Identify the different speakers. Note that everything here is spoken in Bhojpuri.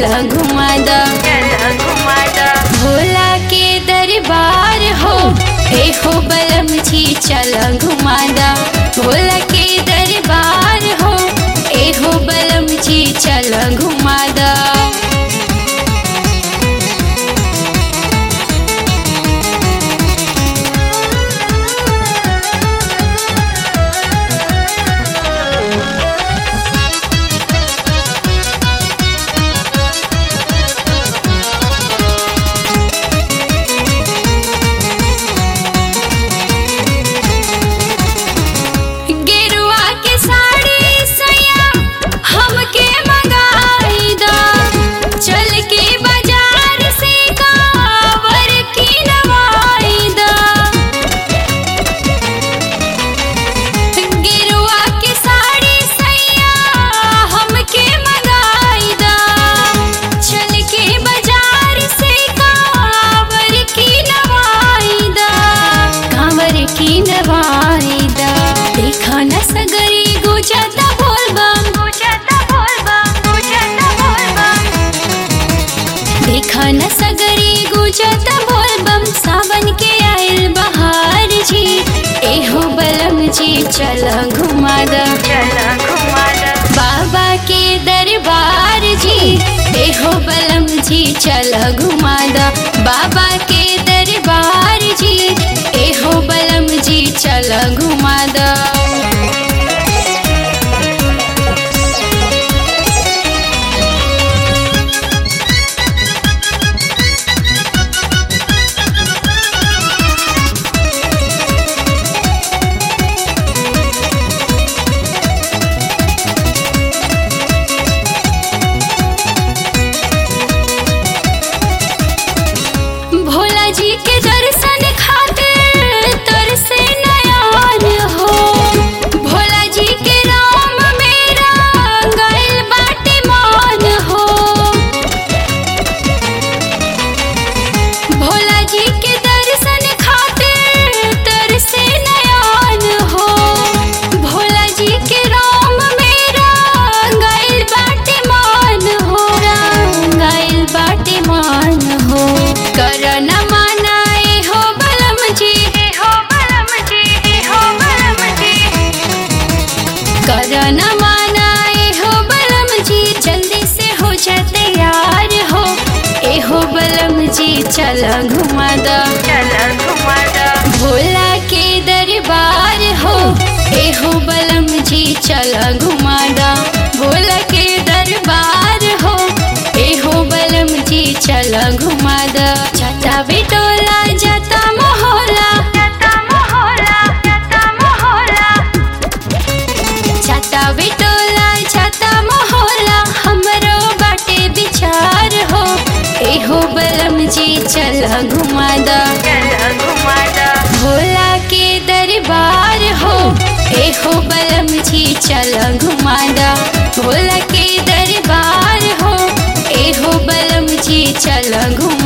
Speaker 1: चल घुमादा भोला के दरबार हो ए हो बलम जी चल घुमादा भोला के दरबार हो ए हो बलम जी चल घुमादा गेरुआ के साड़ी सैया हमके मंगाई दा चल के बाजार से कावर की नवाई दा गेरुआ के साड़ी सैया हमके मंगाई दा चल के बाजार से कावर की नवाई दा कांवर की नवाई दा देखा न सगरी गुजरता बोल बम गुजरता बोल बम गुजरता बोल बम देखा न सगरी गुजरता बोल बम सावन के आयल बहार जी एहो बलम जी चल घुमादा बाबा के दरबार जी एहो बलम जी चल घुमादा बाबा के दरबार जी एहो बलम जी चल घुमादा भोला जी के दर्शन खातिर तरसे नयान हो भोला जी के राम मेरा गइल बाटे मान हो भोला जी के दर्शन खातिर तरसे नयान हो भोला जी के राम मेरा गइल बाटे मान हो गइल बाटे मान हो कर न मनाए हो बलम जी हो बलम जी हो बलम जी कर न मनाए हो बलम जी जल्दी से हो जा तैयार हो ए हो बलम जी चल घुमादा भोला के दरबार हो ए हो बलम जी चल घुमादा भोला के दरबार हो ए हो बलम जी चल घुमादा जाता बिटोला जाता मोहला जाता मोहला जाता मोहला छाता बिटोला छाता मोहला हमरो बाटे विचार हो एहो बलम जी चल घुमादा भोला के दरबार हो एहो बलम जी चल घुमादा भोला के दरबार हो एहो बलम जी चल घुमा